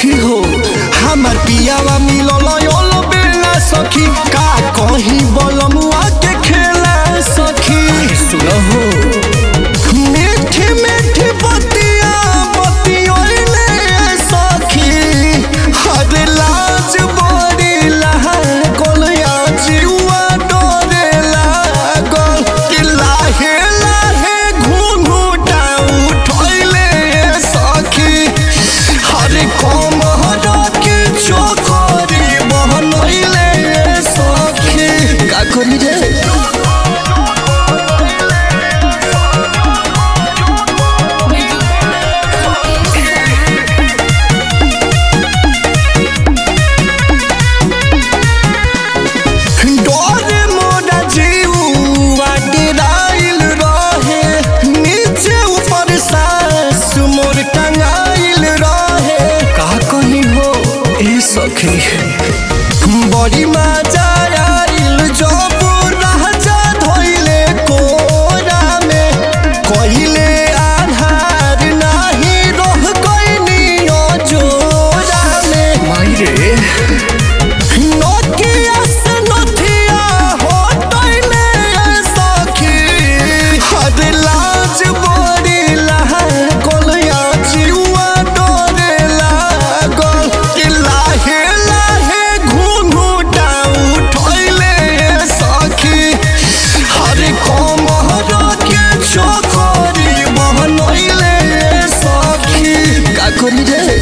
सखी हो हमार पियावा मिलल योल बेला सखी का कहीं बलमुआ के खेला सखी सुनो हो मीठी मीठी बतिया बतियोइले सखी हर लाज बड़ी लागल या जीवा डरे लागल कि लाहे लाहे घुंघुटा उठैले सखी हर कमर के चोकरी बहनैले सखी का करी रे डोरे मोरा जीवा डेराइल रहे नीचे ऊपर सास मोर टंगाइल रहे का कही हो ए सखी बड़ी मजा आइल जब राजा धोइले कोरा में कहिले आधार नाही रह गइनी जोरा में मायरे नोकिया से नोथिया होटैले सखी हद लाज बड़ी लागल या जीवा डरे लागल कि लाहे लाहे घुंघुटा उठैले सखी हर कमर के चोकरी बहनैले सखी का करी रे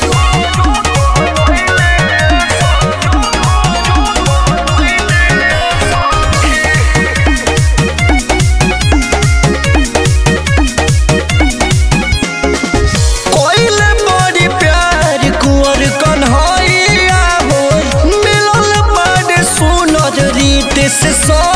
कोइले बड़ी प्यार कुंवर कन्हैया हो मिलल बड़ सुनर रीत से सो